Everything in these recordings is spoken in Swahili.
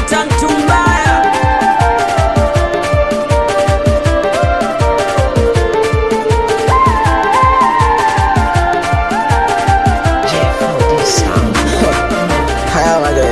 Janta mtu mbaya Haya magari.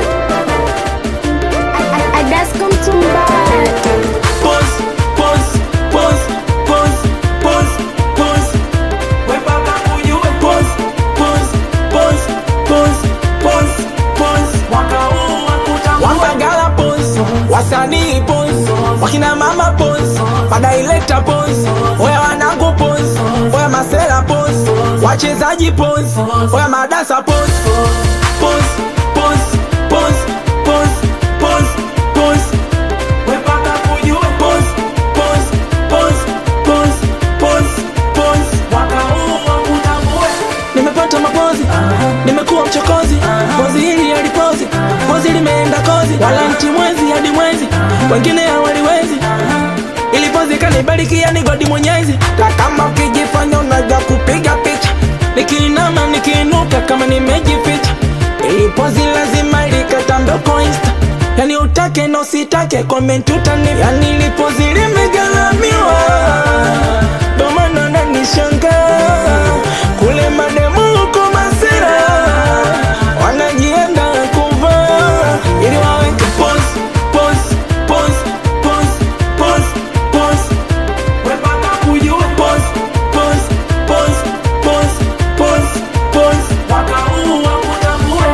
Adasko mtu mbaya Pause, pause, pause, pause, pause, pause. We baba ujue pause, pause, pause, pause, pause, pause. Mwaka huu wakutambue. Wapagala pose, wasanii pose, wakina mama pose, madaileta pose, oya wanangu pose, oya masela pose, wachezaji pose, oya madasa pose, Pause, pause, pause, pause, pause, pause. We baba ujue pause, pause, pause, pause, pause, pause. Mwaka huu wakutambue. nimepata mapozi, nimekuwa mchokozi, pozi hili halipozi, pozi limeenda kozi, wala nti mwezi hadi mwezi, wengine hawaliwezi ili pozi kanibarikia ni godi mwenyezi. Ta kama ukijifanya unajua kupiga picha, nikiinama nikiinuka kama nimejificha, ili pozi lazima likatambe uko insta, yani utake na usitake comment utani, yani ili pozi limegalamiwa, ndo maana nanishangaa kule mademu huko masera wanajienda kuvaa ili waweke Pause, pause, pause, pause, pause, pause. We baba ujue pause, pause, pause, pause, pause, pause. Mwaka huu wakutambue.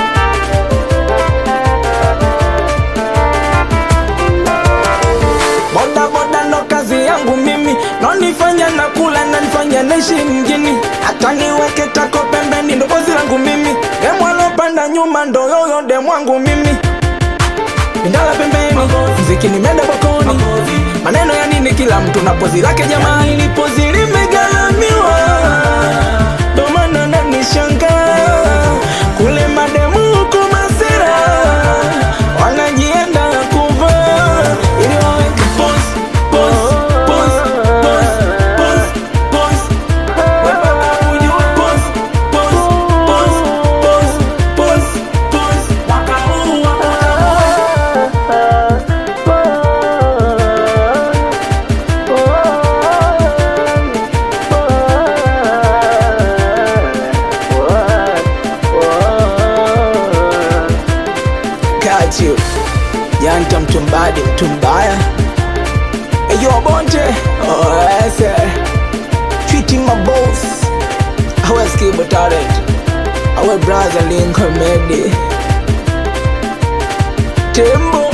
boda boda ndo kazi yangu mimi nonifanya na kula na nifanya naishi mjini hata niweke tako pembeni ndo bozi langu mimi demwalopanda nyuma ndo yoyo demwangu mimi Pindala pembeni mziki nimeenda bokoni maneno ya nini kila mtu na pozi lake jamaa ili pozi limegalamiwa ndo maana nanishangaa kule mademu huku masera wanajienda kuvaa ili waweke Pause, pause, pause, pause, pause, pause. We baba ujue pause, pause, pause, pause, pause, pause. Mwaka huu wakutambue. Got you. Janta mtu mbadi mtu mbaya Eyo bonte Oh yes eh. Treating my boss Awe skibo talent Awe brother Lincoln Medi Tembo